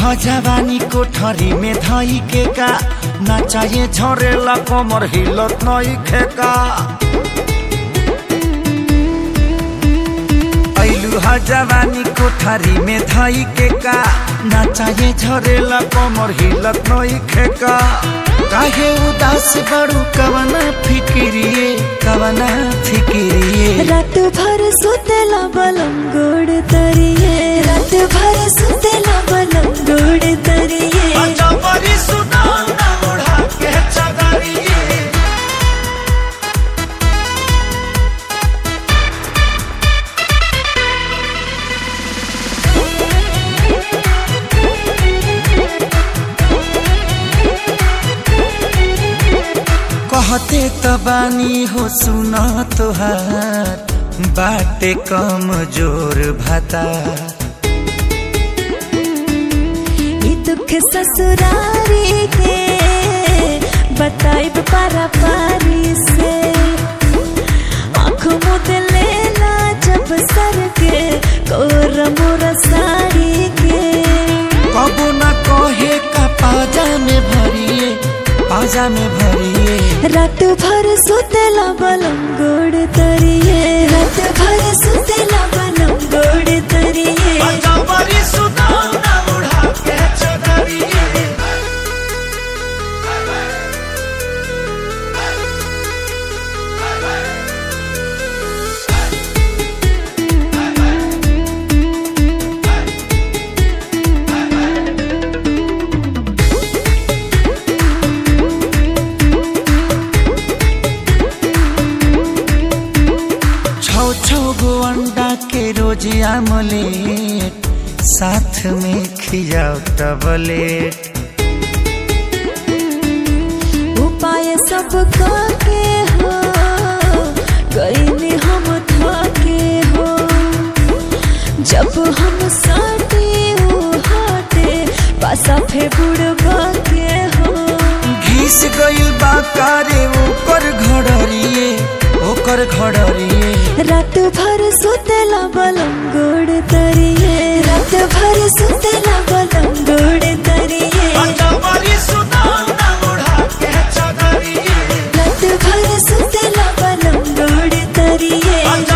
जवानी कोठरी में धई के का ना चाहिए झरेला कमर हिलत नई खेका ऐलू हा जवानी कोठरी में धई के का ना चाहिए झरेला कमर हिलत नई खेका काहे उदास बड़ू कवना फिकिरिए कवना फिकिरिए रात भर सुतेला बलम गोड़ तरिए रात भर सुतेला बलम गोड़ तरिए अजबरी सुनाना ओढ़ा के चदरिए कहते त बानी हो सुन तोहार बाटे कम जोर भाता ई दुख ससुरारी के बताइब पारा पारी से आँख मुद लेला जब सर के कोर मोर साड़ी के कबो न कहे का पाजा में भरिए पाजा में भरिए रात भर सुतेला बलम गोड़ तरिए रात भर सुतेला बलम गोड़ तरिए अजबरी सुनाना ओढ़ा के चदरिए छौ छौ गो अंडा के रोज आमलेट साथ में खियाओ टबलेट उपाय सब के हो गईनी हम थके हो जब हम साटे ओ हाटे पासा फे बुड़बा के हो घिस गइल बा कारे ओकर घड़रिए ओकर घड़रिए रात भर सुतेला बलम गोड़ तरिए रात भर सुतेला बलम गोड़ तरिए अजबरी सुनाना ओढ़ा के चदरिए रात भर सुतेला बलम गोड़ तरिए